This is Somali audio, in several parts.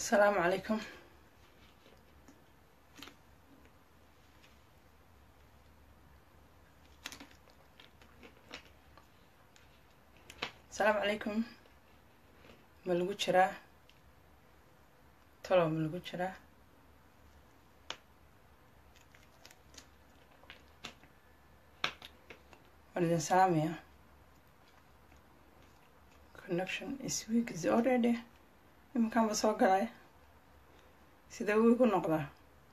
السلام عليكم السلام عليكم ma lagu jiraa talow ma lagu jiraa waan idin salaamaya connection is week is already iminkaanba soo galay sida wii ku noqdaa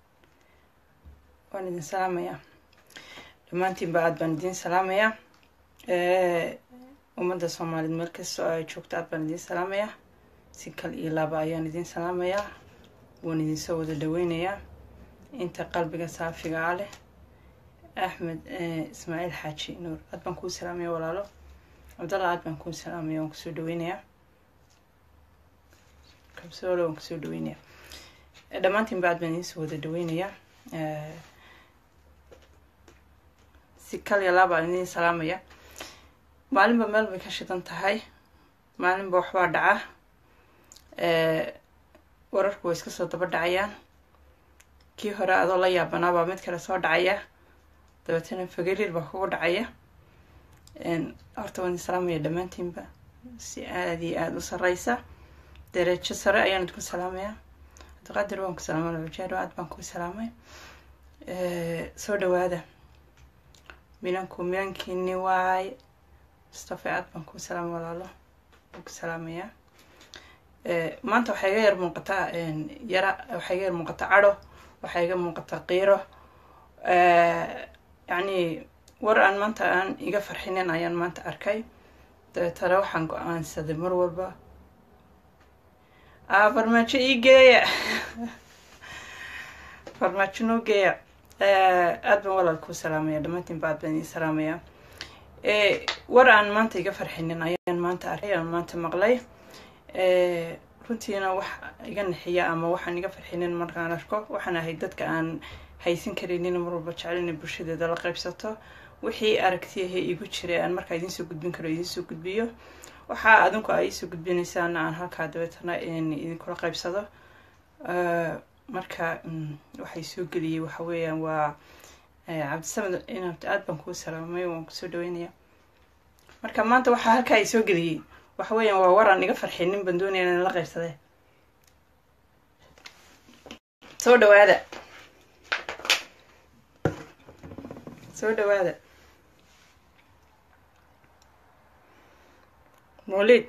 waan idin salaamayaa dhammaantiinba aad baan idin salaamayaa ummadda soomaaliyeed meel kastoo ay joogto aad baan idin salaamayaa si kal iyo laaba ayaan idin salaamayaa waan idinsoo wada dhaweynayaa inta qalbiga saafiga a leh axmed ismaaciil xaaji nuur aad baan kuu salaamaya walaalo cabdalla aad baan kuu salaamaya waan kusoo dhaweynayaa kabsoolo waan kusoo dhaweynayaa dhammaantiinba aad baan idinsoo wada dhaweynayaa si kal iyo laaba aan idin salaamaya maalinba meel bay ka shidan tahay maalinba waxbaa dhaca wararku way iska soo daba dhacayaan kii hore adoo la yaabanaabaa mid kale soo dhacaya dabeetana fagariir baa kugu dhacaya horta waan idin salaamaya dhammaantiinba si aada iyo aada u sareysa dereejo sare ayaan idinku salaamaya cabdiqaadir waan ku salaamay alwajaaro aad baan ku salaamay soo dhawaada minanku minankiini waay mustafa aad baan ku salaamay walaalo waan ku salaamayaa maanta waxaa iga yar muuqataa yara waxaa iga yar muuqataa cadho waxaa iga muuqataa qiiro yacni war aan maanta aan iga farxinin ayaan maanta arkay dabeetana waxaan go-aansaday mar walba a farmaajo ii geeya farmaajo noo geeya aad baan walaal kuu salaamaya dhammaantiinba aad baan ii salaamayaa war aan maanta iga farxinin ayaan maanta arkay aan maanta maqlay runtiina wax iga naxiya ama waxaan iga farxinin markaan arko waxaan ahay dadka aan haysan karinin mar walba jecel inay bulshadeeda la qaybsato wixii aragtiyaha igu jiray aan markaa idinsoo gudbin karo idinsoo gudbiyo waxaa adinku ay iisoo gudbinaysaana aan halkaa dabeetana idinkula qaybsado marka waxay soo geliyay waxa weeyaan waa cabdisamed inabt aad baan kuu salaamay waan kusoo dhaweynaya marka maanta waxaa halkaa ay soo geliyey waxa weeyaan waa waraan iga farxinin baan doonaya inaan la qaybsadee soo dhawaada soo dhawaada mawlid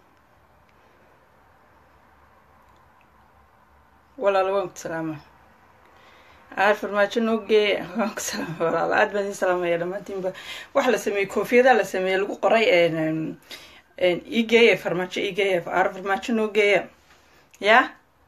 walaalo waan ku salaama aar farmaajo noo geeya waan ku salaama walaalo aad baan idin salaamaya dhammaantiinba waxa la sameeyey koofiyadaha la sameeyey lagu qoray ii geeya farmaajo ii geeya aar farmaajo noo geeya ya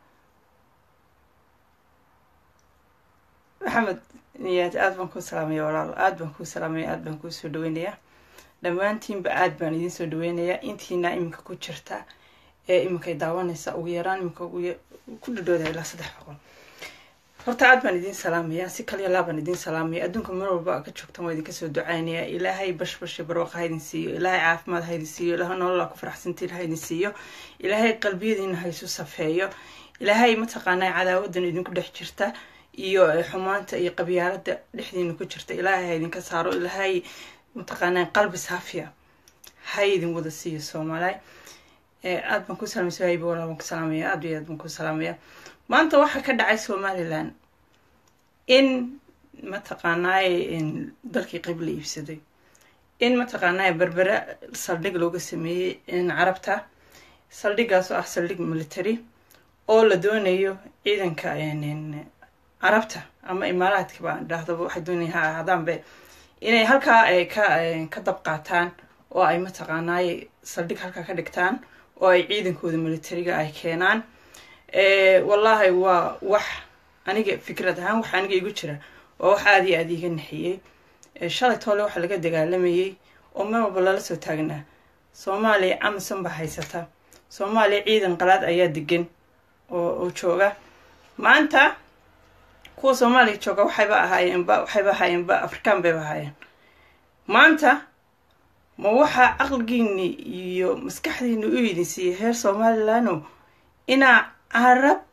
maxamed niyaad aad baan kuu salaamaya walaalo aad baan kuu salaamaya aad baan kuu soo dhaweynayaa dhammaantiinba aad baan idin soo dhaweynayaa intiina iminka ku jirta ee iminkay daawanaysa ugu yaraan iminka ku dhadhooda ilaa saddex boqol horta aad baan idin salaamaya si kaliya laa baan idin salaamaya adduunka mar walba ka joogtan waa idinka soo ducaynaya ilaahay bashbash barwaqa ha idin siiyo ilaahay caafimaad ha idin siiyo ilaahay nololaa ku faraxsantiin ha idin siiyo ilaahay qalbiyadiina ha isu safeeyo ilaahay mataqaanaa cadaawadan idinku dhex jirta iyo xumaanta iyo qabyaalada dhexdiina ku jirta ilaahay ha idinka saaro ilaahay mataqaanaa qalbi saafiya ha idin wada siiyo soomaaliy aad baan ku salamay sohayba walaa baan ku salaamaya aad iyo aad baan ku salaamaya maanta waxaa ka dhacay somalilan in mataqaanaaye dalkii qayb la iibsaday in mataqaanaaye berbere saldhig looga sameeyey carabta saldhigaas oo ah saldhig military oo la doonayo ciidanka carabta ama imaaraadka baan dhahdaba waxay doonaya ha ahaadaanbe inay halkaa ka ka dab qaataan oo ay mataqaanaaye saldhig halkaa ka dhigtaan oo ay ciidankooda militariga ay keenaan wallaahi waa wax aniga fikrad ahaan wax aniga igu jira waa wax aada iyo aada iga naxiyey shalay toole waxaa laga dagaalamayey oo meel walba lala soo taagnaa soomaaliya amazon baa haysata soomaaliya ciidan qalaad ayaa degan oo oo jooga maanta kuwa soomaaliya jooga waxayba ahaayeenba waxayba ahaayeenba afrikaan bayba ahaayeen maanta ma waxaa caqligiini iyo maskaxdiini u idin siiyey heer somalilanoo inaa carab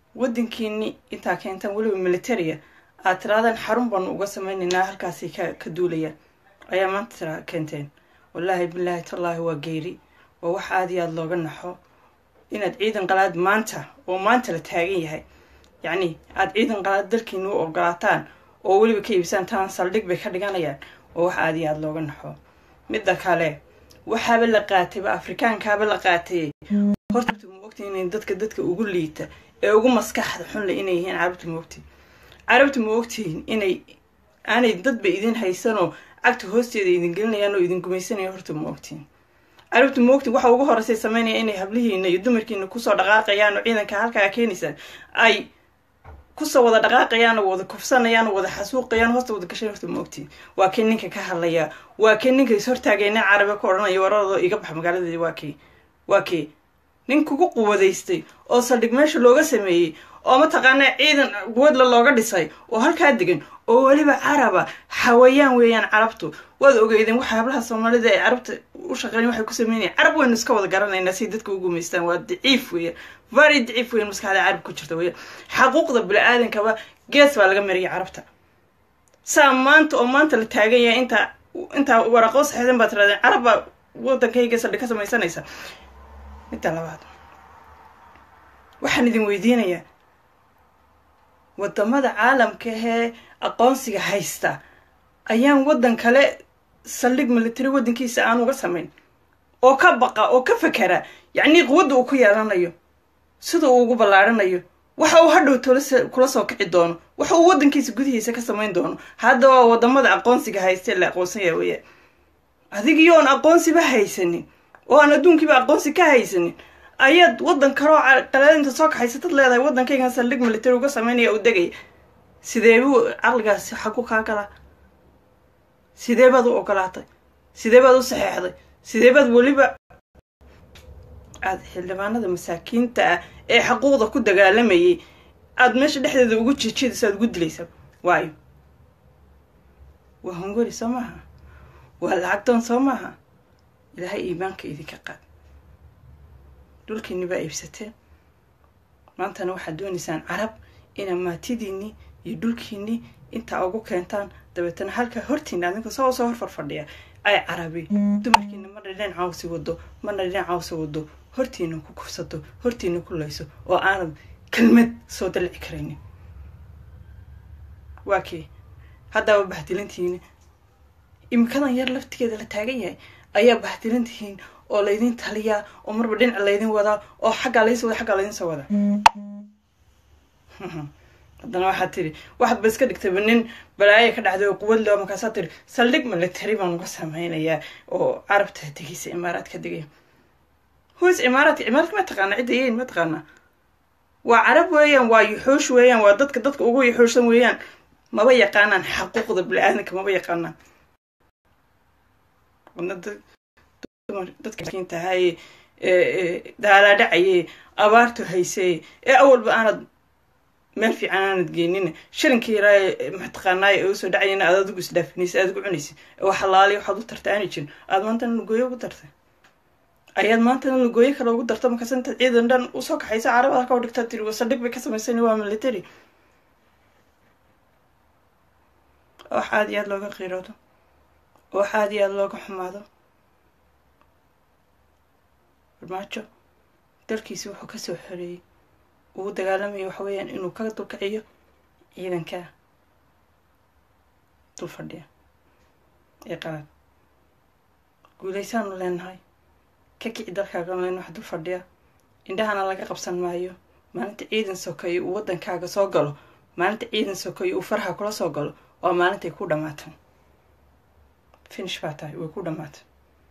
waddankiini intaa keentaan weliba militaria aad tiraadaan xarun baanu uga sameynaynaa halkaasay ka ka duulayaan ayaa maanta tira keenteen wallaahi bilaahi tallaahi waa geeri waa wax aada iyo aada looga naxo inaad ciidan qalaad maanta oo maanta la taagan yahay yacni aada ciidan qalaad dalkiina u ogolaataan oo weliba ka iibsaan taan saldhig bay ka dhiganayaan oo wax aada iyo aada looga naxo midda kale waxaaba la qaatayba afrikaankaaba la qaatayey horta ma ogti inay dadka dadka ugu liita ee ugu maskaxda xunle inay yihiin carabta ma ogti carabta ma ogtihiin inay aanay dadba idin haysanoo cagta hoosteeda idin gelinayaan oo idin gumaysanaya horta ma ogtihiin carabta ma ogtiin waxa ugu horeysay sameynaya inay hablihiina iyo dumarkiina kusoo dhaqaaqayaan oo ciidanka halkaa keenaysaan ay kusoo wada dhaqaaqayaan oo wada kufsanayaan oo wada xasuuqayaan hoosta wada gashay horta ma ogtiin waa kii ninka ka hadlaya waa kii ninka is hortaagay nin carabi ka odhanaya waradoo iga bax magaaladeedi waa kii waa kii nin kugu quwadaystay oo saldhig meesha looga sameeyey oo mataqaanaa ciidan quwadla looga dhisay oo halkaa degan oo weliba caraba xawayaan weeyaan carabtu waad ogeydeen waxa hablaha soomaalida ay carabta u shaqeyn waxay ku sameynayaan carab waynu iska wada garanaynaa si dadka u gumaystaan waa daciif weeyaan very daciif weeyaan maskaxda carab ku jirta weeyaan xaquuqda bini-aadankaba gees baa laga mariyay carabta saa maanta oo maanta la taagan yahay intaa intaa waraqoo saxiixdan baad tiraadeen carab baa waddankayga saldhig ka samaysanaysa midda labaad waxaan idin weydiinayaa wadamada caalamka ahee aqoonsiga haysta ayaan waddan kale saldhig military waddankiisa aan uga samayn oo ka baqa oo ka fakera yacnii quwadda uu ku yeelanayo sida uu ugu ballaaranayo waxa uu hadhow tolase kula soo kici doono waxa uu waddankiisa gudihiisa ka samayn doono hadda waa wadamada aqoonsiga haysta la aqoonsanya weeyaan adigii oon aqoonsiba haysanin oo aan adduunkiiba aqoonsi ka haysanin ayaad waddan kaloo qalaadinta soo kaxaysatad leedahay waddankaygan saldhig military uga sameynaya u degaya sidee buu caqligaasi xagu kaa galaa sidee baad u ogolaatay sidee baad u saxeexday sidee baad weliba aada xildhibaanada masaakiinta ah ee xaquuqda ku dagaalamayay aada meesha dhexdeeda ugu jijidayso aada ugu dilaysa waayo waa hunguri soo maaha waa lacagdoon soo maaha ilaahay iimaanka idinka qaad dhulkiinni baa iibsateen maantana waxaad doonaysaan carab inaa maatidiinni iyo dhulkiinni intaa ugu keentaan dabeetana halkaa hortiina adinka soo soo hor farfadhiya ay carabi dumarkiina marna dhinac cawsi wado marna dhinac cawsi wado hortiina ku kufsato hortiina ku layso oo aanad kelmad soo dalici karaynin waa kii haddaaba bahdilantihiin imikadan yar laftigeeda la taagan yahay ayaa bahdilantihiin oo laydin taliyaa oo marba dhinac laydin wadaa oo xaggaa laydin wada xaggaa laydin soo wadaa haddana waxaad tiri waxaad ba iska dhigtayba nin balaaya ka dhacday oo quwad leo markaasaa tiri saldhig military baan uga sameynayaa oo carabta degeysa imaaraadka degaya hoos imaaraadka imaaraadka ma taqaana cidda yeyn ma taqaanaa waa carab weeyaan waa yuxuush weeyaan waa dadka dadka ugu yuxuushsan weeyaan maba yaqaanaan xaquuqda bini-aadanka maba yaqaanaan dadkaintahaye daalaadhacaye abaartu haysay ee awalba aanad meel fiican aanad geenin shilinkii yaraa mataqaanaay ee usoo dhacayana aad adigu isdhaafinaysa aad ugu cunaysa oo xalaali waxaad u tartay aanay jirin aad maantana lugooyo ugu dartay ayaad maantana lugooyo kale ugu darta markaas intaad ciidan dhan usoo kaxaysa carabad halka u dhigtaa tiri saldhig bay ka samaysan waa military wax aada iyo aada looga qiiroodo wax aada iyo aada looga xumaado farmaajo dalkiisi wuxuu kasoo xoreeyey uu dagaalamaya waxa weeyaan inuu ka dulkaciyo ciidanka dul fadhiya ee qalaad guulaysaanu leenahay ka kici dalkaagan leen wax dul fadhiya indhahana laga qabsan maayo maalinta ciidan sokeeyo uu waddankaaga soo galo maalinta ciidan sokeeyo uu faraha kula soo galo waa maalintay ku dhammaatan finish baa tahay way ku dhammaatay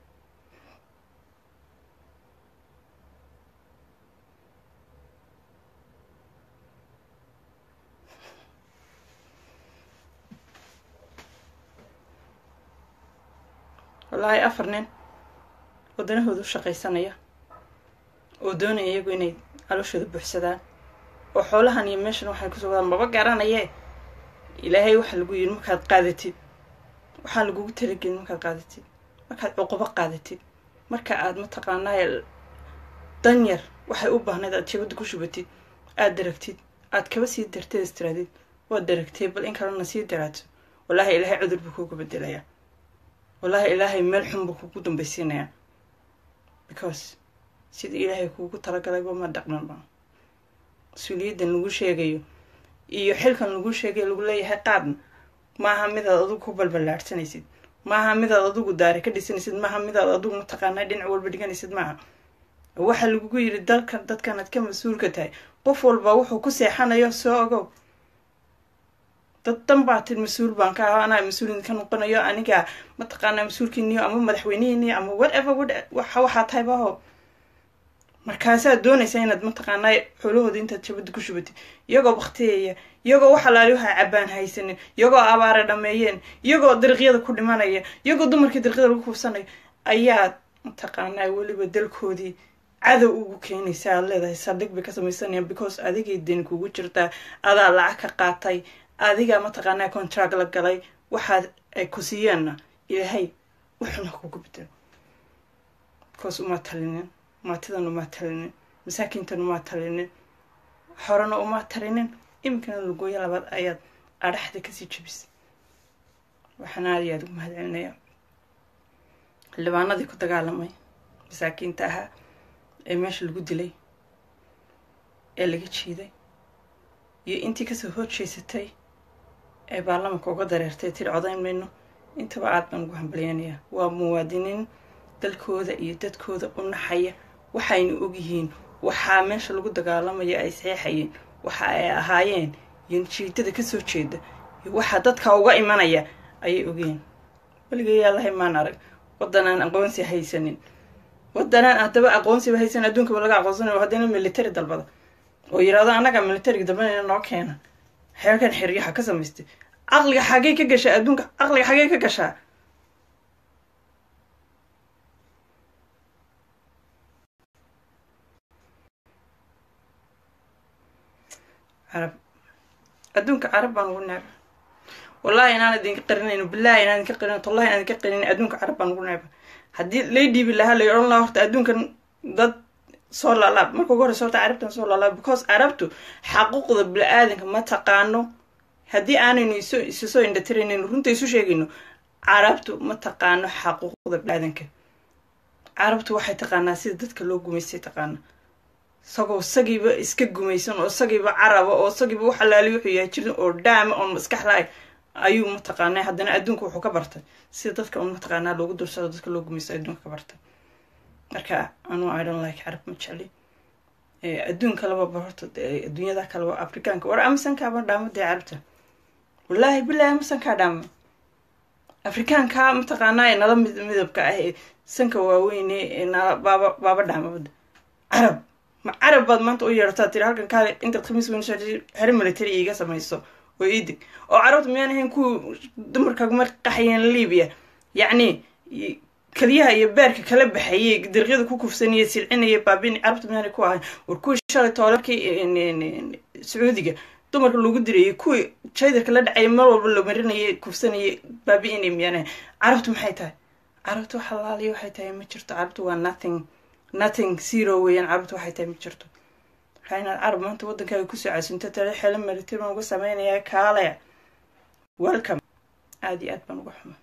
wallaahi afar nin waddanahooda u shaqaysanaya oo doonaya iyagu inay calooshooda buuxsadaan oo xoolahan iyo meeshan waxay kusoo wadaan maba garanayee ilaahay waxaa lagu yidhi markaad qaadatid waxaa lagugu talagelin markaad qaadatid markaad cuqubo qaadatid marka aad mataqaanaa danyar waxay u baahnayd aad jabadda ku shubatid aada daragtid aad kaba sii darteed istiraadid waad daragtay bal in kalena sii daraato wallaahi ilaahay cudur buu kuuga bedelayaa wallaahi ilaahay meel xun buu kugu dambaysiinayaa because sida ilaahay kuugu talagalayba ma dhaqmanba mas-uuliyaddan lagu sheegayo iyo xilkan lagu sheegayo lagu leeyahay qaadna maaha midaad adigu ku balballaadhsanaysid maaha midaad adigu daari ka dhisanaysid maaha midaad adigu mataqaanaa dhinac walba dhiganaysid maaha waxaa lagugu yidhi dalkan dadkanaad ka mas-uulka tahay qof walba wuxuu ku seexanayo soo ogow dad dan baa tid mas-uul baan ka ahaa anaa mas-uulin ka noqonayo aniga mataqaanaa mas-uulkiiniyo ama madaxweynihiiniyo ama whatever waxa waxaa tahay baho markaasaad doonaysa inaad mataqaanaa xoolahooda intaad jabada ku shubatid iyagoo baktiyeya iyagoo wax alaali waxaa cabaan haysanin iyagoo abaara dhameeyeen iyagoo dariiqyada ku dhimanaya iyagoo dumarkii dariiqyada lagu kuufsanayo ayaad mataqaanaa weliba dalkoodii cadow ugu keenaysa aad leedahay saldhig bay ka samaysanayaan because adigay deni kugu jirtaa adaa lacag ka qaatay adiga mataqaanaa contract la galay waxaad ay ku siiyeenna ilaahay wuxuna kugu bedelo because uma talinin maatidan uma talinin masaakiintan uma talinin horena uma talinin iminkana lagooyo labaad ayaad adhaxda kasii jabisay waxaan aada iyo aada ugu mahad celinayaa xildhibaanadii ku dagaalamay masaakiinta ahaa ee meesha lagu dilay ee laga jiiday iyo intii kasoo horjeysatay ee baarlamanka uga dareertay tiri codayn mayno intaba aad baan ugu hambalyanayaa waa muwaadiniin dalkooda iyo dadkooda u naxaya waxayna ogyihiin waxaa meesha lagu dagaalamaya ay saxeexayeen waxa ay ahaayeen iyo jiidada kasoo jeeda iyo waxaa dadka uga imanaya ayay ogyihiin weligayaa lahay maan arag waddanaan aqoonsi haysanin waddanaan haddaba aqoonsiba haysan adduunkaba laga aqoonsanayo haddana military dalbada oo yidhaahdo annaga militariga dalbanayna noo keena xeerkan xeryaha ka samaystay caqliga xagee ka gashaa adduunka caqliga xagee ka gashaa carab adduunka carab baan ugu neeba wallahi inaan idinka qarinayno bilahi inaan idinka qarin tallahi inaan idinka qarin adduunka carab baan ugu neeba haddii lay dhiibi lahaa lay odhan lahaa horta adduunkan dad soo laalaab marka ugu horeysa horta carabtan soo laalaab because carabtu xaquuqda bili-aadanka ma taqaano haddii aanaynu isu isu soo indhatiraynin runta isu sheegayno carabtu ma taqaano xaquuqda bili-aadanka carabtu waxay taqaanaa sida dadka loo gumaystay taqaana isagoo isagiiba iska gumaysan oo isagiiba caraba oo isagiiba wax alaali wuxuu yahay jirin oo dhaama oon maskax lahay ayuu mataqaanaa haddana adduunka wuxuu ka bartay sida dadka un mataqaanaa loogu dursado dadka loo gumaysto adduunka ka bartay marka anuu idon like carab ma jecli adduun kaleba barorta adduunyada kaleba afrikaanka war amasankaaba dhaamo dee carabta wallaahi bilahi amasankaa dhaamo afrikaanka mataqaanaa nala midabka ah ee sanka waaweyne ee nala baaba baaba dhaamabada carab ma carab baad maanta u yeertaa tiri halkan kaale intaad khamiis weyn xero military iiga samayso oo iidig oo carabta miyaan ahayn kuwa dumarkaguma qaxayeen libiya yacni keliyaha iyo beerka kala baxayay dariiqyada ku kufsanaya silcinaya baabin carabta miyaanay ku ahayn war kuwii shalay toolarkii sacuudiga dumarka lagu dirayay kuwii jaydarka la dhacaya mar walba la marinayay kufsanayay baabi-inay miyaanahay carabtu maxay tahay carabtu wax alaaliya waxay tahay ma jirto carabtu waa nothing nothing zero weeyaan carabtu waxay tahay ma jirto waxaa inaad carab maanta waddankaaga kusoo casunto tale xelo maritir baan uga sameynayaa kaale welcome aada iyo aad baan uga xuma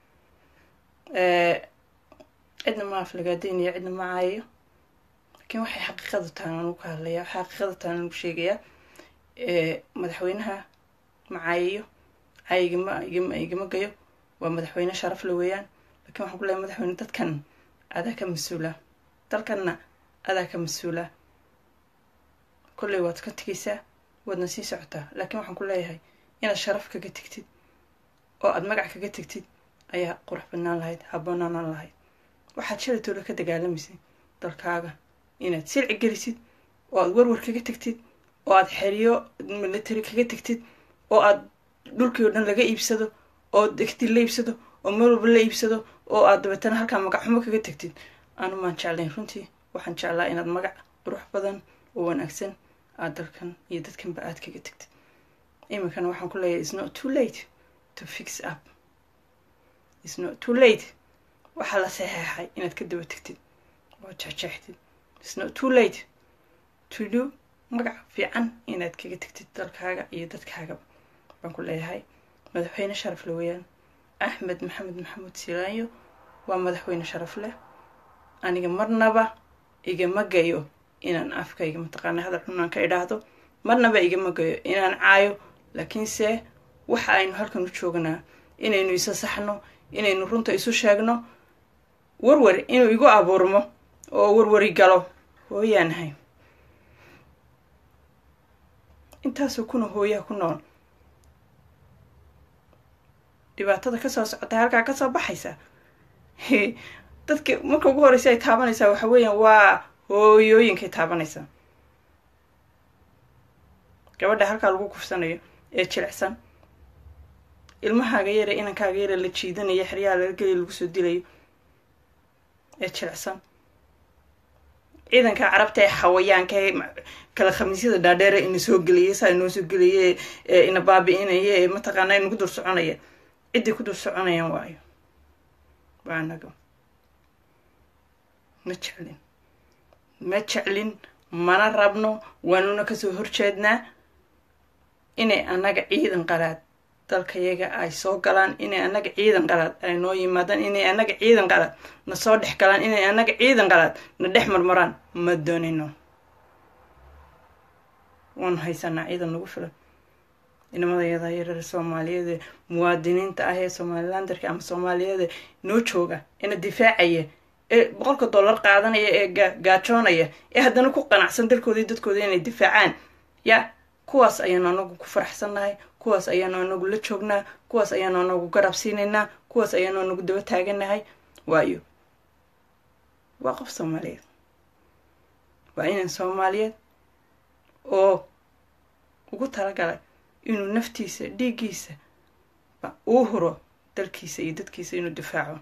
cidna ma aflagaadeynayo cidna ma caayayo laakiin waxay xaqiiqada tahan anu ka hadlaya waxay xaqiiqada tahan anu sheegayaa madaxweynaha ma caayayo caayigama igama igama gayo waa madaxweyne sharaf le weeyaan lakiin waxaan ku leeyahay madaxweyne dadkan adaa ka mas-uula dalkanna adaa ka mas-uula kolley waad ka tegaysaa waadna sii socotaa laakiin waxaan ku leeyahay inaad sharaf kaga tegtid oo aada magac kaga tegtid ayaa qurux badnaan lahayd habboonaanan lahayd waxaad shalay toola ka dagaalamaysay dalkaaga inaad silci gelisid oo aada warwar kaga tegtid oo aada xeriyo military kaga tegtid oo aada dhulkii o dhan laga iibsado oo degti la iibsado oo meel walba la iibsado oo aad dabeetana halkaa magac xumo kaga tegtid anu maan jeclayn runtii waxaan jeclaa inaad magac qurux badan oo wanaagsan aad dalkan iyo dadkanba aad kaga tegtid iminkana waxaan ku leeyahay isnot too late to fix up isnot too late waxaa la saxeexay inaad ka daba tegtid oo jexjeextid isnot too late to do magac fiican inaad kaga tegtid dalkaaga iyo dadkaagaba baan ku leeyahay madaxweyne sharaf le weeyaan axmed maxamed maxamuud silaanyo waa madaxweyne sharaf leh aniga marnaba igama gayo inaan afkayga mataqaana hadal xunaan ka idhaahdo marnaba igama gayo inaan caayo laakiinse waxa aynu halkan u joognaa inaynu isa saxno inaynu runta isu sheegno warwar inuu igu abuurmo oo warwari galo hooyaanahay intaasoo kuna hooyaha ku nool dhibaatada kasoo socota halkaa kasoo baxaysa dadka marka ugu horeysa ay taabanaysaa waxa weeyaan waa hooyooyinkay taabanaysaa gabadha halkaa lagu kufsanayo ee jilicsan ilmahaaga yare inankaaga yare la jiidanayo xeryaha laga geliya lagu soo dilayo ee jilicsan ciidanka carabta ee xawayaanka ee kala khamiisyada dhaadheere ina soo geliyay saa inoo soo geliyay ee ina baabi-inaya ee mataqaana inagu dul soconaya ciddii ku dul soconayaan waayo waa anaga ma jeclin ma jeclin mana rabno waanuna kasoo horjeednaa inay annaga ciidan qalaad dalkayaga ay soo galaan inay annaga ciidan qalaad ay noo yimaadaan inay annaga ciidan qalaad na soo dhex galaan inay annaga ciidan qalaad na dhex marmaraan ma doonino waanu haysanaa ciidan nagu filan inamadayada yareer soomaaliyeed muwaadiniinta ah ee somalilandarka ama soomaaliyeed noo jooga ina difaacaya ee boqolka dollar qaadanaya ee gaajoonaya ee haddana ku qanacsan dalkooda iyo dadkooda inay difaacaan ya kuwaas ayaanu anagu ku faraxsannahay kuwaas ayaanu anagu la joognaa kuwaas ayaanu anagu garab siinaynaa kuwaas ayaanu anagu daba taaganahay waayo waa qof soomaaliyeed waa inan soomaaliyeed oo ugu talagalay inuu naftiisa dhiiggiisa uu huro dalkiisa iyo dadkiisa inuu difaaco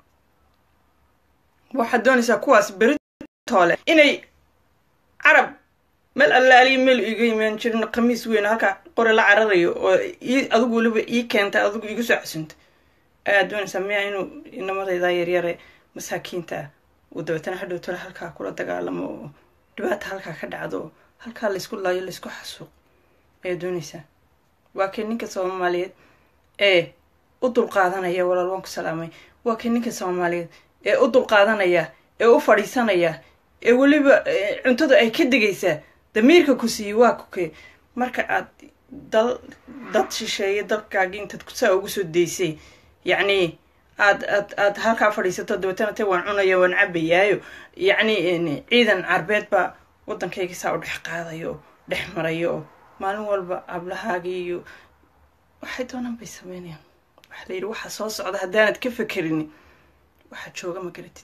waxaad doonaysaa kuwaas beritoole inay carab meel allaaliyo meel iga imaan jirin khamiis weyn halkaa qore la cararayo oo ii adigu weliba ii keentay adigu igu soo casuntay ayaad doonaysaa miyaa inuu inamadaydaa yaryare masaakiinta ah uu dabeetana hadhow tole halkaa kula dagaalamo oo dhibaata halkaa ka dhacdo oo halkaa laysku laayo laysku xasuuq ayaad doonaysaa waa kii ninka soomaaliyeed ee u dulqaadanaya walaal waan ku salaamay waa kii ninka soomaaliyeed ee u dulqaadanaya ee u fadhiisanaya ee weliba cuntadu ay ka degaysaa damiirka ku siiyey waa kuke marka aad dal dad shisheeye dalkaagi intaad saa ugu soo daysay yacni aad aad aad halkaa fadhiisato dabeetana te waan cunaya waan cabayaayo yacni ciidan carbeed baa waddankayga saa u dhex qaadayo oo dhex marayo oo maalin walba hablahaagii iyo waxay doonaan bay sameynayaan waxaa la yidhi waxaa soo socda haddaanad ka fekerini waxaa jooga ma garatid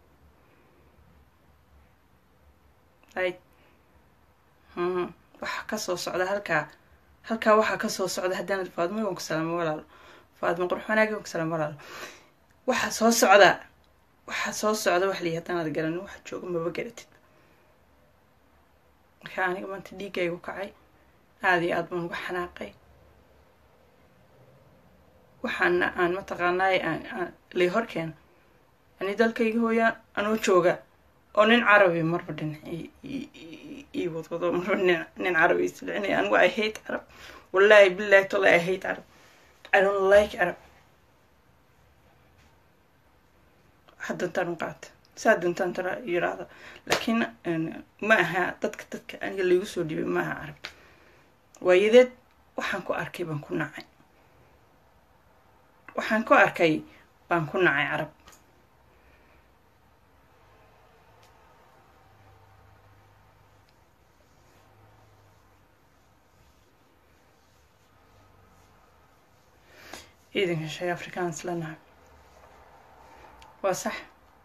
right waxaa kasoo socda halkaa halkaa waxaa kasoo socda haddaanad faadmo waan ku salaamo walaalo faadmo qurux wanaagi waan ku salaamo walaalo waxaa soo socda waxaa soo socda waxa layihi haddaanad garanin waxaa jooga maba garatid marka aniga maanta dhiiggaygu kacay aada iyo aad baan uga xanaaqay waxaana aan mataqaanaay lay horkeena yani dalkayga hooyaa anoo jooga oo nin carabi marba dhinac ii wadwado marba nin carabi islicinaya anigu i hate carab wallahi billahi tolla i hate carab i don't like carab waxaa doontaan u qaata saa doontaan tara yiraahda laakiin ma aha dadka dadka aniga laygu soo dhibay ma aha carab waayadeed waxaan ku arkay baan ku nacay waxaan ku arkay baan ku nacay carab ciidanka shay afrikaans lanahay waa sax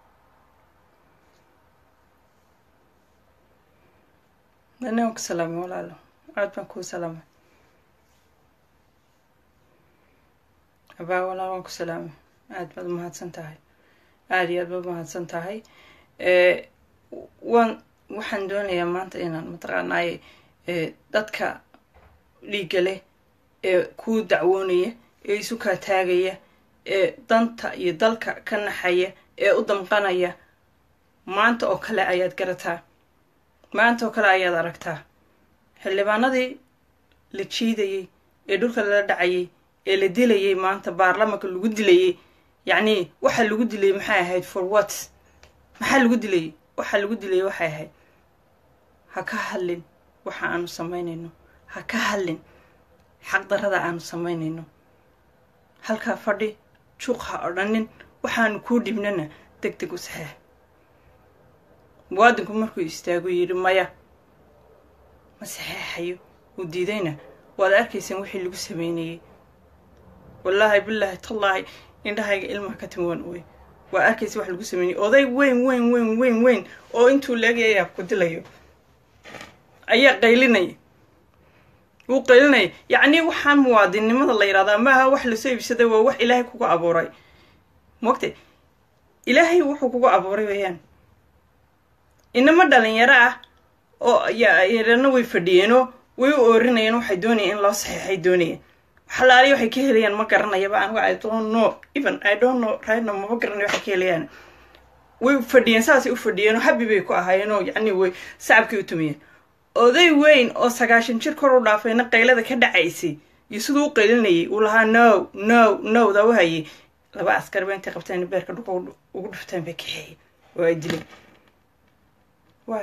dani waan ku salaamay walaalo aad baan kuu salaamay abaa walaal waan ku salaamay aad baad umahadsan tahay aada iyo aad baad umahadsan tahay waan waxaan doonayaa maanta inaan mataqaanaaye dadka dhiigga leh ee kuu dacwoonaya ee isu kaa taagaya ee danta iyo dalka ka naxaya ee u damqanaya maanta oo kale ayaad garataa maanta oo kale ayaad aragtaa xildhibaanadii la jiidayey ee dhulka lala dhacayay ee la dilayay maanta baarlamanka lagu dilayay yacni waxa lagu dilayay maxay ahayd for what maxaa lagu dilayay waxa lagu dilayay waxay ahayd ha ka hadlin waxa aanu samaynayno ha ka hadlin xaqdarrada aanu samaynayno halkaa fadhi juuq ha odhanin waxaanu kuu dhibnana deg deg u saxeex muwaadinku markuu istaagu yidhi maya ma saxeexayo uu diidayna waad arkaysaan wixii lagu sameynayay wallaahi bilaahi tallaahi indhahayga ilmaha ka timuwan wey waa arkaysa wax lagu sameynayay oday weyn weyn weyn weyn weyn oo intuu leegaya ku dilayo ayaa qaylinaya wuu qaylinaya yacnii waxaan muwaadinnimada la yidhahdaa maaha wax lasoo iibsaday waa wax ilaahay kugu abuuray mogtay ilaahay wuxuu kugu abuuray weeyaan inama dhalinyaro ah oo yarana way fadhiyeenoo way u oorinayeen waxay doonayeen in loo saxiixay doonayeen waxalaaliya waxay ka helayaan ma garanayaba anigu i don't know even i don't know right now mama garanayo waxay ka helayaan way fadhiyeen saasay u fadhiyeenoo habi bay ku ahaayeenoo yacni way sacabkay u tumiyeen oday weyn oo sagaashan jir kor u dhaafayna qaylada ka dhacaysay iyo siduu u qaylinayay uu lahaa no no no daa u hayay laba askar ba intay qabteen beerka dhulka ugu dhufteen bay kaxeeyey oo ay dileen waay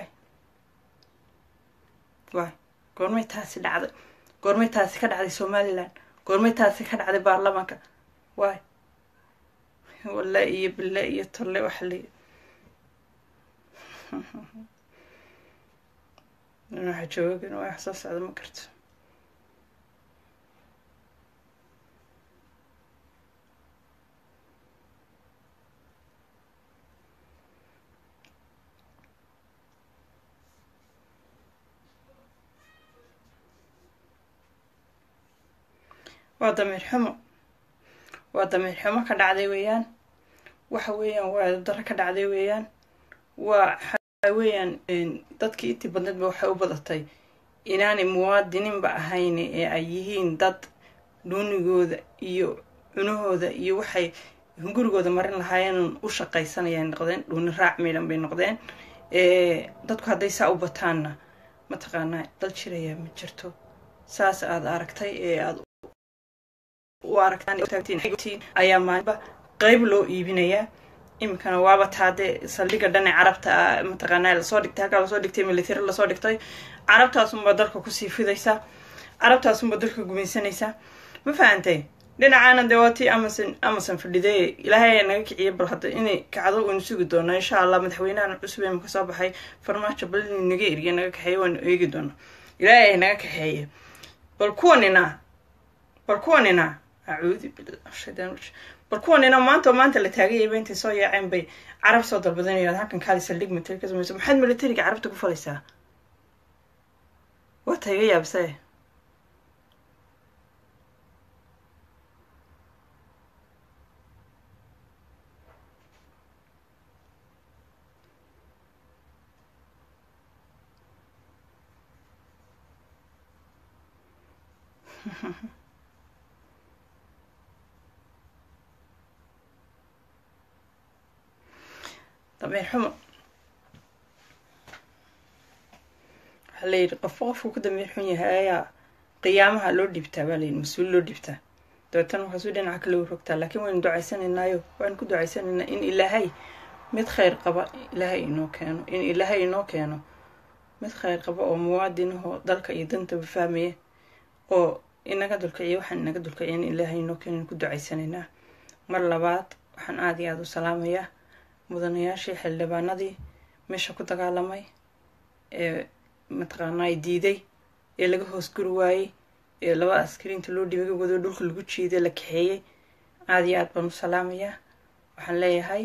waay goormay taasi dhacday goormay taasi ka dhacday somalilan goormay taasi ka dhacday baarlamaanka waay walla iyo bille iyo tolle waxa la waxa joogin waa wax soo socda ma karto waa damiir xumo waa damiir xumo ka dhacday weeyaan waxa weeyaan waa daro ka dhacday weeyaan waa waxa weeyaan dadkii intii badneedba waxay u badatay inaanay muwaadiniinba ahayn ee ay yihiin dad dhuunigooda iyo cunahooda iyo waxay gurigooda marin lahaayeen u shaqaysanayay noqdeen dhuuni raac miidhan bay noqdeen dadku hadday saa u bataanna mataqaanaa dal jirayaa ma jirto saas aad aragtay ee aad u aragtaan ayaa maalinba qeyb loo iibinayaa iminkana waaba taadee saldhiga dhane carabta mataqaanaa lasoo dhigtay halkaa lasoo dhigtay military lasoo dhigtay carabtaasunbaa dalka kusii fidaysaa carabtaasunbaa dalka gumaysanaysaa ma fahantay dhinacaana dee waa tii amason amason fadhiday ilaahay ayaa naga kiciya bal hadda inay kacdo waynu sugi doonaa insha allah madaxweynahan cusub ee maka soo baxay farmaajo bal inuu naga eriya naga kaxeeya waanu eegi doonaa ilaahay ayaa naga kaxeeya bal kuwanina bal kuwanina acuudu billah shaydaan bal kuwanina maanta maanta la taagayayba intay soo yaaceen bay carab soo dalbadanayaan halkan kaali saldhig military ka samaysa maxaad militariga carabta ku falaysaa waa ta iga yaabsee dameer xumo waxaa layidhi qofka qofku ku dameer xun yahay ayaa qiyaamaha loo dhibtaa baa layidhi mas-uul loo dhibtaa dabeetana waxaasuu dhinaca kale u rogtaa laakiin waynu ducaysanaynaayo waanu ku ducaysanaynaa in ilaahay mid khayr qaba ilaahay inoo keeno in ilaahay inoo keeno mid khayr qaba oo muwaadinahoo dalka iyo dantaba fahmaya oo inaga dulkiciya waxaan inaga dulkiciya in ilaahay inoo keeno in ku ducaysanaynaa mar labaad waxaan aada iyo aada u salaamayaa mudanayaashii xildhibaanadii meesha ku dagaalamay ee mataqaanaa diiday ee laga hoos guri waayey ee laba askariinta loo dhibay wado dhulka lagu jiiday la kaxeeyey aada iyo aad baan u salaamayaa waxaan leeyahay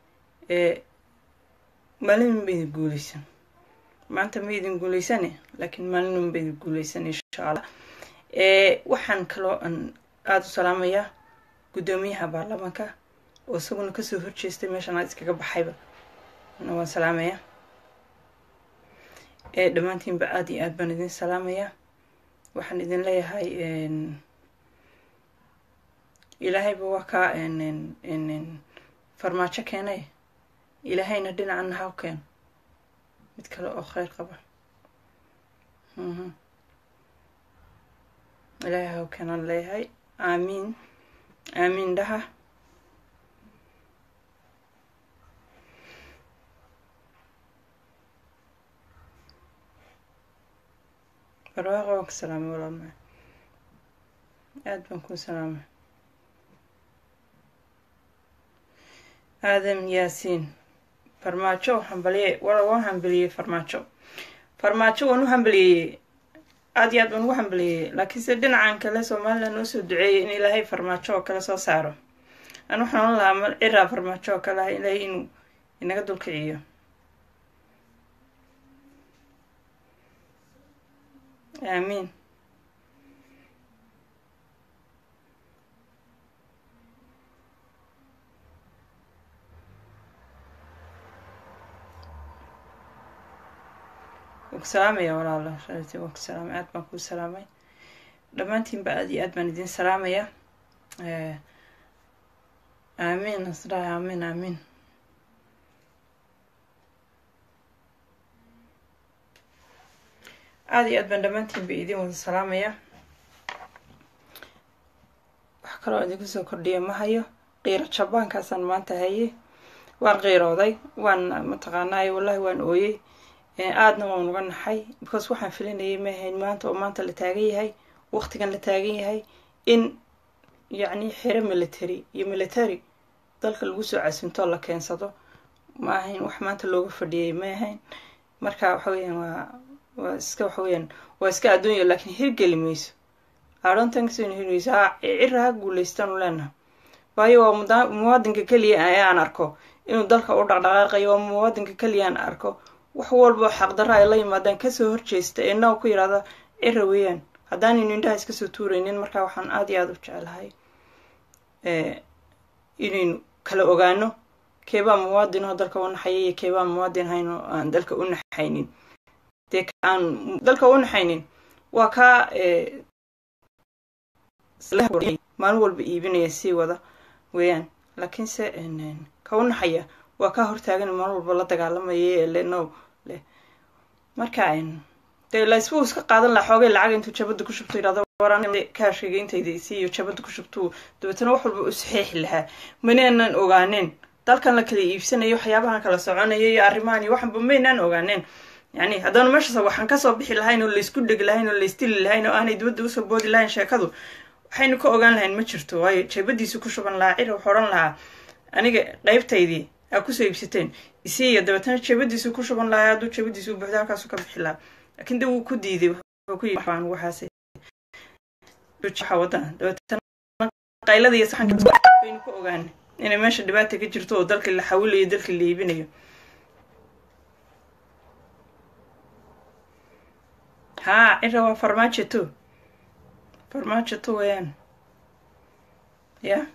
maalin ma idin guuleysan maanta ma idin guuleysane laakiin maalin ba idin guuleysan insha allah waxaan kaloo aan aada u salaamayaa guddoomiyaha baarlamaanka oo isaguna kasoo horjeestay meeshan aad iskaga baxayba na waan salaamayaa dhammaantiinba aada iyo aad baan idin salaamayaa waxaan idin leeyahay ilaahayba waa kaa farmaajo keenay ilaahayna dhinacana ha keeno mid kale oo kheyr qaba ilaahay haw kanan leeyahay aamiin aamiin dhaha barwaaqo waan ka salaamay walaalma aada baan kuu salaamay aadam yaasiin farmaajo hambaliye wala waan hambaliyey farmaajo farmaajo waan u hambaliyey aada iyo aad baan ugu hambaliyey laakiinse dhinacan kale somalilan noo soo duceeyay in ilaahay farmaajo oo kale soo saaro an waxaan ohan lahaa ma ciraa farmaajo oo kale ah ilaahay inuu inaga dulkiciyo aamiin waan ku salaamaya walaalo rarti waan ku salaamay aad baan kuu salaamay dhammaantiinba aad iyo aad baan idin salaamaya aamiin nasraay aamiin aamiin aada iyo aad baan dhammaantiinba idin wada salaamaya wax kaloo idinku soo kordhiya ma hayo qiiro jabaankaasaan maanta haye waan qiirooday waan mataqaanaaye wallahi waan ooyey aadna waan uga naxay because waxaan filinayay ma ahayn maanta oo maanta la taagan yahay waqtigan la taagan yahay in yacni xero military iyo military dalka lagu soo casintoo la keensado ma ahayn wax maanta looga fadhiyay ma ahayn marka waxa weyaan waa waa iska waxa weyaan waa iska adduunya laakiin hirgeli mayso aadhoontankasoo hirgeyso ha cira ha guulaystaan leenaha waayo waa muwaadinka keliya ayaan arko inuu dalka u dhaqdhaqaaqayo waa muwaadinka keliya aan arko wax walba xaqdarra ay la yimaadaan kasoo horjeesta ee naw ku yidhahda cira weeyaan haddaanaynu indhaha iska soo tuuraynin markaa waxaan aada iyo aada u jecelahay inaynu kala ogaano keebaa muwaadin oo dalka u naxaya iyo keebaa muwaadin hayn oo aan dalka u naxaynin dee aan dalka u naxaynin waa kaa maalin walba iibinaya sii wada weeyaan laakiinse ka u naxaya waa kaa hortaagan maalin walba la dagaalamaya ee le no leh marka dee laisbuu iska qaadan laha xoogay lacag intuu jabada ku shubto yidhahdo kaashkayga intayda isiiyo jabada ku shubtuu dabeetana wax walba u saxiixi lahaa manaanan ogaaneen dalkan la kala iibsanayo waxyaabahan kala soconaya iyo arrimahan iyo waxanba maynaan ogaaneen yani haddaanu meeshaas waxaan kasoo bixi lahayn oo laysku dhegi lahayn oo laysdili lahayn oo aanay dibadda usoo boodi lahayn sheekadu waxaynu ka ogaan lahayn ma jirto waayo jabadiisu ku shuban lahaa cira wuxuu odhan lahaa aniga qeybtaydii aa kusoo iibsateen isiiya dabeetana jabadiisu ku shuban lahaa hadduu jabadiisu u buuxda halkaasu ka bixi lahaa laakiin de wuu ku diiday wuxuu ku yii baan waxaase wadana dabeetana qaylada iyo saxanka baynu ku ogaanay inay meesha dhibaata ka jirto oo dalkii la xawilayo dalkii la iibinayo haa cira waa farmaajo to farmaajo to weeyaan ya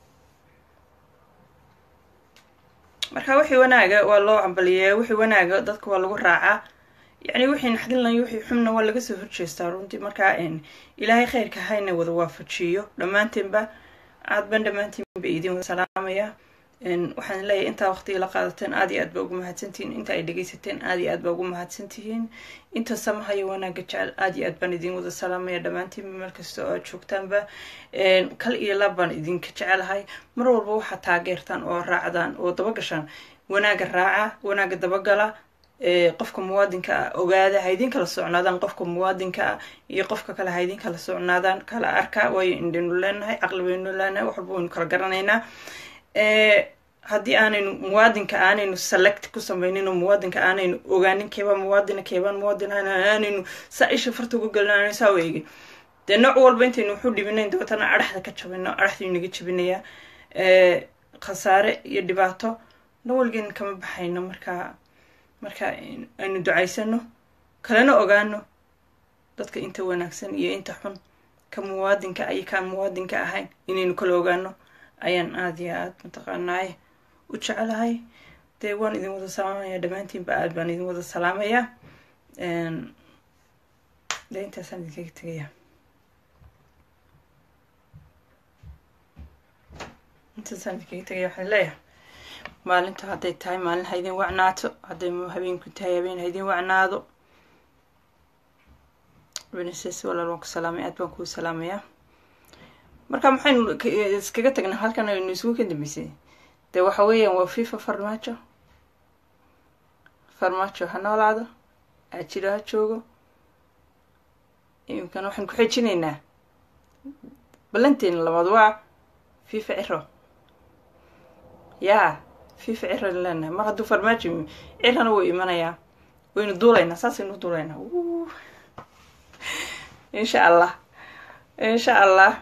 marka wixii wanaaga waa loo cambaliyeeya wixii wanaaga dadka waa lagu raacaa yacni wixii naxdinlayo wixii xumna waa laga soo horjeestaa runtii markaa ilaahay khayrka hayna wada waafajiyo dhammaanteenba aad ban dhammaantiinba idin wada salaamaya waxaan leeyahay intaa waqtiga la qaadateen aad iyo aad baa ugu mahadsantihiin inta ay dhegaysateen aad iyo aad baa ugu mahadsantihiin inta samahayo wanaaga jecel aad iyo aad baan idin wada salaamaya dhammaantiinba meel kasta oo aad joogtaanba kal iyo lab baan idinka jecelahay mar walba waxaad taageertaan oo raacdaan oo dabagashaan wanaaga raaca wanaaga dabagala qofka muwaadinka ah ogaada ha idin kala socnaadaan qofka muwaadinka ah iyo qofka kale ha idin kala socnaadaan kala arka waayo indhaynu leenahay caqli baynu leenahay wax walba waynu kala garanaynaa haddii aanaynu muwaadinka aanaynu select ku samaynin oo muwaadinka aanaynu ogaanin keebaa muwaadina keebaan muwaadin aanaynu saa isha farta uga gelin aanaynu saa u eegin dee nooc walba intaynu waxu dhibinayn dabeetana adhaxda ka jabino adhaxdaynu naga jabinayaa khasaare iyo dhibaato nawalgeen kama baxayno markaa marka aynu ducaysano kalena ogaano dadka inta wanaagsan iyo inta xun ka muwaadinka iyo kaan muwaadinka ahayn inaynu kala ogaano ayaan aada iyo aada mataqaanaay u jecelahay dee waan idin wada salaamaya dhammaantiinba aad baan idin wada salaamaya dee intaasaan idinkaga tegaya intaasaan idinkaga tegaya waxaan leeyahay maalinta hadday tahay maalin ha idin wacnaato hadday habeenku tahay habeen ha idin wacnaado benises walaal waan ku salaamay aad baan kuu salaamayaa marka maxaynu iskaga tagnaa halkan aynu isugu ka dambeysay dee waxa weeyaan waa fifa farmaajo farmaajo ha noolaado ajiro ha joogo iminkana waxaan ku xejinaynaa ballanteena labaad waa fifa ciro yaa fifa ciranu leenahay mar hadduu farmaajo yimi cirana wuu imanayaa waynu duulaynaa saasaynu duulaynaa insha allah insha allah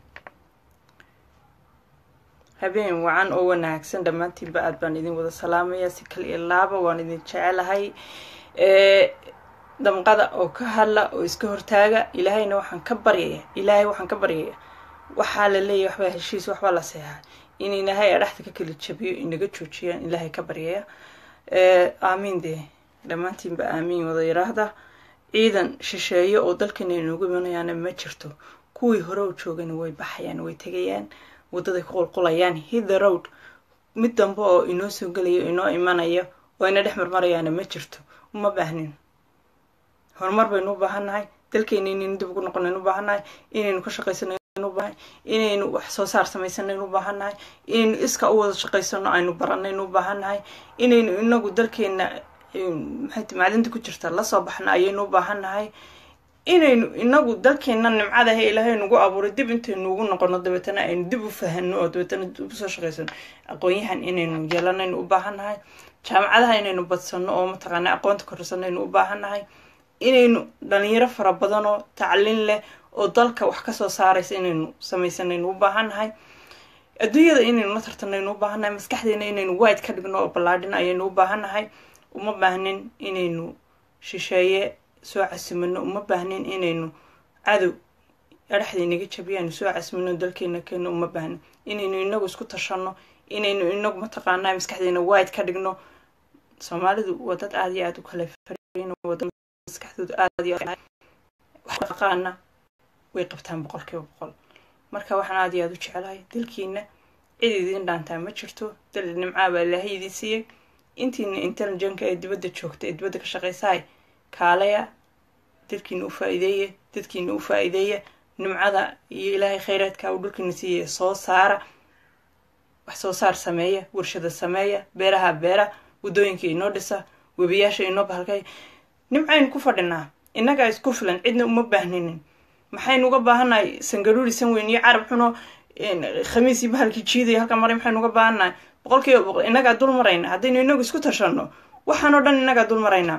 habeen wacan oo wanaagsan dhammaantiinba aad baan idin wada salaamayaa si kal iyo laaba waan idin jecelahay damqada oo ka hadla oo iska hortaaga ilaahayna waxaan ka baryaya ilaahay waxaan ka baryaya waxaa la leeyahy waxbaa heshiis waxbaa la seexaa in ilaahay adhaxda ka kala jabiyo inaga joojiyaan ilaahay ka baryaya aamiin dee dhammaantiinba aamiin wada yiraahda ciidan shisheeyo oo dalkana inoogu imanayaana ma jirto kuwii hore u joogana way baxayaan way tegayaan wadaday ku qulqulayaan hithe road mid dambe oo inoo soo gelayo inoo imanayo oo ina dhex marmarayaana ma jirto uma baahnin horumar baynu u baahannahay dalkeena inaynu dib ugu noqonaynu u baahannahay inaynu ka shaqaysano ubaahan inaynu wax soo saar samaysanayn u baahannahay inaynu iska u wada shaqaysano aynu baranaynu u baahannahay inaynu inagu dalkeena maxayt macdinta ku jirta lasoo baxna ayaynu u baahannahay inaynu inagu dalkeena nimcadaha ilaahay nagu abuuray dib intaynu ugu noqono dabeetana aynu dib u fahano oo dabeetana dib usoo shaqaysano aqoon-yahan inaynu yeelanaynu u baahannahay jaamacadaha inaynu badsano oo mataqaana aqoonta korsanaynu u baahannahay inaynu dhalinyaro fara badan oo tacliin leh oo dalka wax kasoo saaraysa inaynu samaysanaynu u baahannahay adduunyada inaynu la tartanaynu u baahannahay maskaxdeena inaynu wide ka dhigno oo ballaadhin ayaynu u baahannahay uma baahnin inaynu shisheeye soo casimano uma baahnin inaynu cadow adhaxdaynaga jabiyaynu soo casimano dalkeena keeno uma baahnin inaynu inagu isku tashano inaynu inagu mataqaanaa maskaxdeena wide ka dhigno soomaalidu waa dad aada iyo aada u kala maskaxdooda aada iyo aqaana way qabtaan boqol kiiba boqol marka waxaan aada iyo aada u jecelahay dalkiina cid idiin dhaantaa ma jirto dal nimcaa baa ilaahay idiin siiyey intiina intelligenka ee dibadda joogta ee dibadda ka shaqaysahay kaalaya dadkiina u faa-iideeya dadkiina u faa-iideeya nimcada iyo ilaahay khayraadka uu dhulkiina siiyaya soo saara wax soo saar sameeya warshada sameeya beeraha beera waddooyinka inoo dhisa webiyaasha inoo bahalkay nimcaynu ku fadhinaa innagaa isku filan cidna uma baahninin maxaynu uga baahannahay sangaruuri san weyn iyo carab xuno khamiis iyo bahalkii jiidaya halka maray maxaynu uga baahannahay boqol kiiba boqol innagaa dul marayna haddaynu inagu isku tashano waxaan oo dhan innagaa dul maraynaa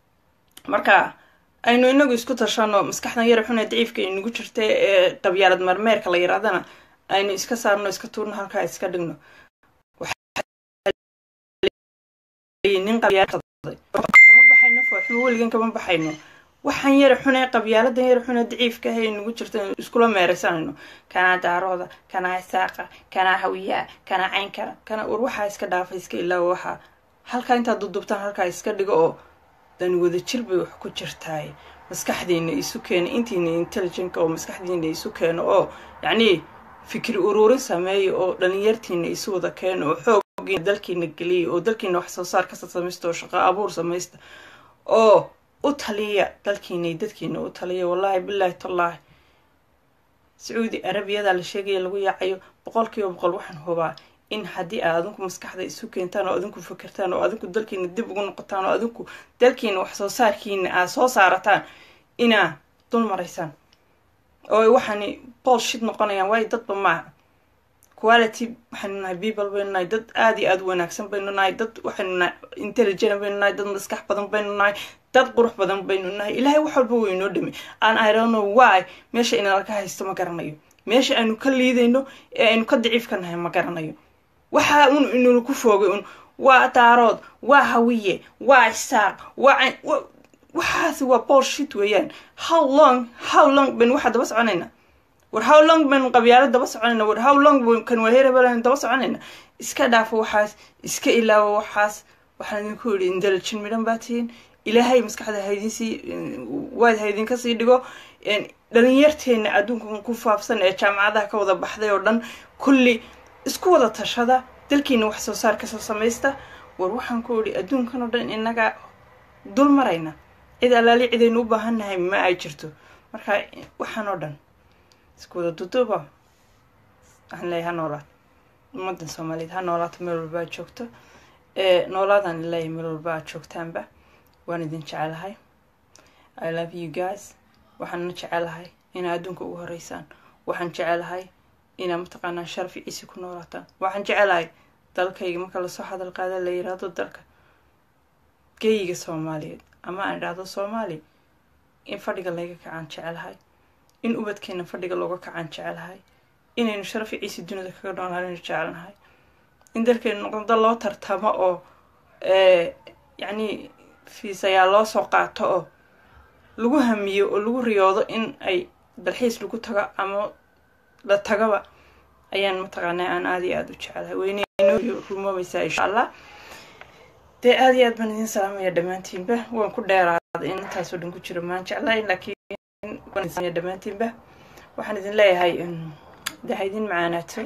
marka aynu inagu isku tashano maskaxdan yara xun ee daciifka inagu jirta ee qabyaalad marmeerka la yirahdana aynu iska saarno iska tuurno halkaa iska dhigno nin kama baxayno fooxmo weligan kama baxayno waxaan yara xunee qabyaaladan yara xunee daciifka ah ee nagu jirta iskula meeraysanayno kanaa daarooda kanaa isaaqa kanaa hawiyaa kanaa caynkara kana war waxaa iska dhaafa iska ilaawa waxaa halkaa intaad dudubtaan halkaa iska dhigo oo dan wadajir bay wax ku jirtaay maskaxdiina isu keena intiina intelligentka oo maskaxdiina isu keeno oo yacnii fikri uruurin sameeya oo dhalinyartiina isu wada keeno oo xooggiina dalkiina geliya oo dalkiina wax soo saar kasta samaysta oo shaqo abuur samaysta oo u taliya dalkiina iyo dadkiina u taliya wallaahi bilaahi tallaahi sacuudi arabiyada la sheegaya lagu yaacayo boqol kiiba boqol waxaan hubaa in haddii aad adinku maskaxda isu keentaan oo adinku fikirtaan oo adinku dalkiina dib ugu noqotaan oo adinku dalkiina wax soo saarkiina aad soo saarataan inaa dul maraysaan oo waxaani bolshit noqonayaan waayo dadba maaha quality waxaynu nahay people baynu nahay dad aada iyo aada wanaagsan baynu nahay dad waxaynu nahay intelligent baynu nahay dad maskax badan baynu nahay dad qurux badan baynu nahay ilaahay wax walba wuu inoo dhami aan i don't know why meesha inalaka haysto ma garanayo meesha aynu ka liidayno ee aynu ka daciifka nahay ma garanayo waxaa un inula ku foogay un waa daarood waa hawiye waa isaaq waa waxaasi waa bolshit weeyaan how long how long baynu waxaa daba soconayna war how long baynu qabyaalo daba soconayna war how long kan waheerabalan daba soconayna iska dhaafo waxaas iska ilaawo waxaas waxaan idinku yidhi intelligent midhan baa tihiin ilaahay maskaxda haydinsii waad haydinka sii dhigo dhalinyarteena adduunkan ku faafsan ee jaamacadaha ka wada baxday oo dhan kulli isku wada tashada dalkiina wax soo saar kasoo samaysta war waxaan ku idhi adduunkan oo dhan inaga dul marayna cid allaali cidaynu u baahannahay ma ay jirto marka waxaan oo dhan isku wada duduuba waxaan leeyahay ha noolaad ummaddan soomaaliyeed ha noolaato meel walba aad joogto noolaadaan leeyahay meel walba aad joogtaanba waan idin jecelahay i love you guys waxaana jecelahay inaa adduunka ugu horeysaan waxaan jecelahay inaa mataqaanaa sharaf iyo ciisi ku noolaataan waxaan jecelahay dalkayga marka lasoo hadal qaada la yiraahdo dalka geyiga soomaaliyeed ama aan idhaahdo soomaaliya in fadhiga layga kacaan jecelahay in ubadkeena fadhiga looga kacaan jecelahay inaynu sharaf iyo ciisi dunida kaga noolaanaynu jecelnahay in dalkeenu noqdo loo tartamo oo yacni fiisayaa loo soo qaato oo lagu hamiyo oo lagu riyoodo in ay dalxiis lagu tago ama la tagaba ayaan mataqaanaa aan aada iyo aada u jecelahay weynenoo rumoobaysaa insha allah dee aada iyo aad baan idin salaamaya dhammaantiinba waan ku dheeraaday in intaasoo dhan ku jiro maan jeclahay laakiin dhammaantiinba waxaan idin leeyahay dee ha idin macaanaato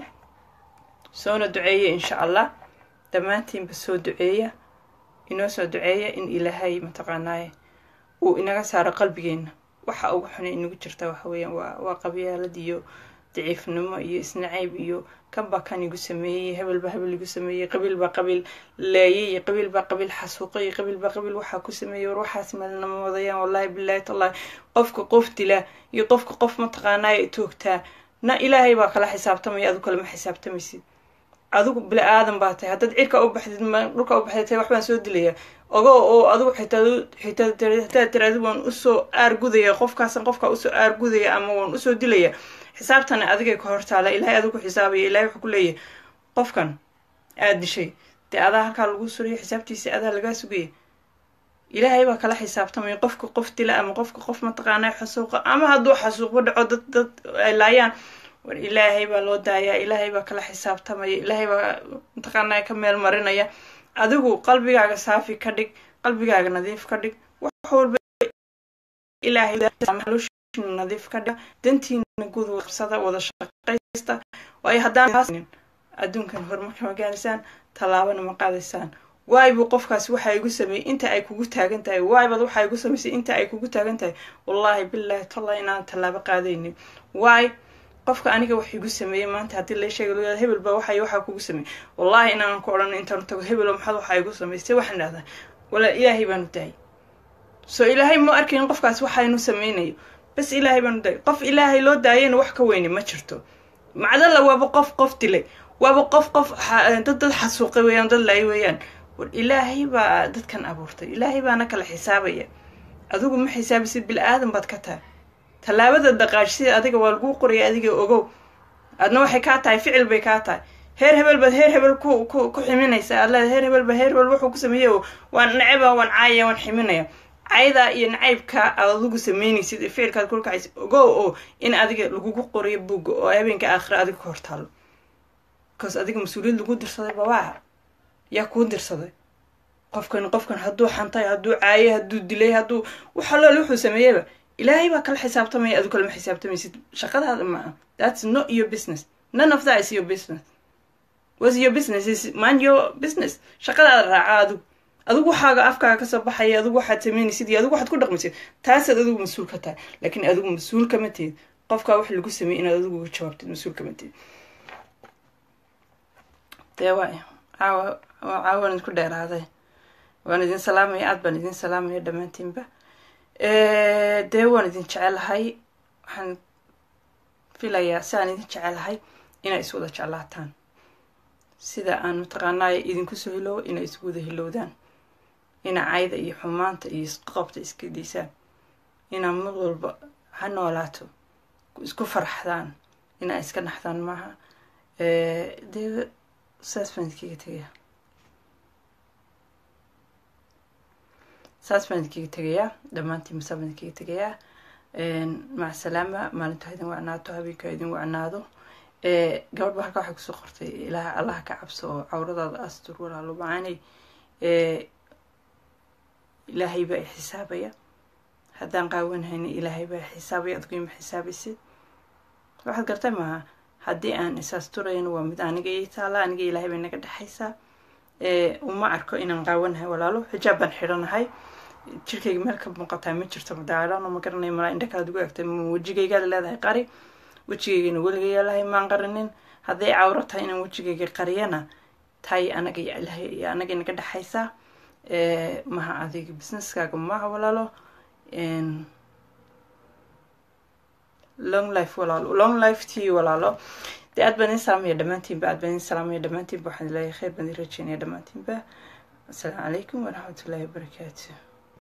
soona duceeya insha allah dhammaantiinba soo duceeya inoo soo duceeya in ilaahay mataqaanaaye uu inaga saaro qalbigeena waxa ugu xuna inagu jirta waxa weeyaan waa waa qabyaalad iyo daciifnimo iyo isnacayb iyo kan baa kan igu sameeyey hebel baa hebel igu sameeyey qabiil baa qabiil leeyay iyo qabiil baa qabiil xasuuqay iyo qabiil baa qabiil waxaa ku sameeyey war waxaas meelnama wadayaan wallahi bilahi tallahi qofka qof dila iyo qofka qof mataqaanaaye toogtaa na ilaahay baa kala xisaabtamaya adu kalema xisaabtamaysid adigu bili aadan baa tahay haddaad cirka u baxdid dhulka u baxday tahay waxbaan soo dilaya ogo oo adigu xitaa xitaa hadaad tiraadi waan usoo aargudaya qofkaasan qofkaa usoo aargudaya ama waan usoo dilaya xisaabtana adigay ka hortaala ilaahay adigu xisaabaya ilahay wuxuu ku leeyahay qofkan aad dishay dee adaa halkaa lagu surayo xisaabtiisa adaa lagaa sugaya ilaahay baa kala xisaabtamaya qofka qof dila ama qofka qof mataqaanaa xasuuqa ama hadduu xasuuqba dhaco dad dad ay laayaan war ilaahay baa loo daayaa ilaahay baa kala xisaabtamaya ilaahay baa mataqaanaa ka meel marinaya adigu qalbigaaga saafi ka dhig qalbigaaga nadiif ka dhig wax walba ilaahay nadiif ka dhig dantiina guud qabsada wada shaqaysta waayo haddaan adduunkan horumarka ma gaaraysaan tallaabana ma qaadaysaan waay buu qofkaasi waxa igu sameeyey inta ay kugu taagan tahay waay baad waxa igu samaysay inta ay kugu taagan tahay wallaahi bilaahi talla inaan tallaabo qaadaynin waay qofka aniga wax igu sameeyey maanta haddii la sheega loo hebel baa waxay waxaa kugu sameeyey wallaahi inaanan ku odhan intaan tago hebelo maxaad waxaa igu samaystay waxaan dhahdaa wala ilaahay baanu daayay soo ilaahay ma arkayn qofkaas waxaynu sameynayo bas ilaahay baanu daayay qof ilaahay loo daayayna wax ka weyni ma jirto macdalla waaba qof qof dilay waaba qof qof dad dad xasuuqay weeyaan dad laay weeyaan war ilaahay baa dadkan abuurtay ilaahay baana kala xisaabaya adigu ma xisaabisid bil aadan baad ka tahay tallaabada daqaajsida adiga waa laguu qoraya adiga ogow adna waxay kaa tahay ficil bay kaa tahay heer hebel baad heer hebel ku ku ku ximinaysa aad leeda heer hebel ba heer hebel wuxuu ku sameeyey oo waan neceba waan caayaya waan ximinaya caydaa iyo nacaybka aad adigu sameynaysid ee ficilkaad kula kacaysid ogow oo in adiga lagugu qorayo buugga oo habeenka aakhira adiga ka hortaalo bcause adiga mas-uuliyad lagu dirsaday babaa yaa kuu dirsaday qofkan qofkan hadduu xantay hadduu caayay hadduu dilay hadduu waxalool wuxuu sameeyeyba ilaahay baa kala xisaabtamaya adu kalama xisaabtamaysid shaqadaada maa that's not your business none of that is your business was your business is mind your business shaqadaada raaca adigu adigu waxaaga afkaaga kasoo baxaya adigu waxaad sameynaysid iyo adigu waxaad ku dhaqmaysid taasaad adigu mas-uul ka tahay laakiin adigu mas-uul kama tihid qofkaa wax lagu sameeyey inaad adigu uga jawaabtid mas-uul kama tihid dee waay caawa caawaan idinku dheeraaday waan idin salaamaya aad baan idin salaamaya dhammaantiinba dee waan idin jecelahay waxaan filayaa si aan idin jecelahay inay is wada jeclaataan sida aan mataqaanaay idinku soo hiloobo inay isu wada hilowdaan inaa cayda iyo xumaanta iyo isqabta iska diisaan inaa mid walba ha noolaato isku farxdaan inaa iska naxdaan maaha dee saas baan idinkaga tegayaa saas baan idinkaga tegayaa dhammaantiin masaa baan idinkaga tegayaa maca salaama maalintu ha idin wacnaato habeenka ha idin wacnaado gabadh ba halkaa waxay kusoo qortay ilaah allaha ka cabso oo cawradaada astur walaalo macaanay ilaahay baa i xisaabaya haddaan qaawanhayna ilaahay baa i xisaabaya adgu ima xisaabaysid waxaad gartay maaha haddii aan isaasturayno waa mid aniga ii taala aniga ilaahay bay naga dhexaysaa uma arko inaan qaawanahay walaalo xijaab baan xidhanahay jirkayga meel ka muuqataa ma jirto madaadhano ma garanay malaa indha kalaad ugu egtay ma wejigaygaad leedahay qari wejigaygana weligaya lahay maan qarinin hadday cawro tahay inaan wejigayga qariyana tahay anaga iyo anaga inaga dhexaysaa maha adiga businesskaaga maha walaalo long life walaalo long life tii walaalo dee aad baan idin salaamaya dhammaantiinba aad baan idin salaamaya dhammaantiinba waxaan leeyahay khayr baan idin rajeynaya dhammaantiinba asalaamu calaykum waraxmatullaahi wabarakaatu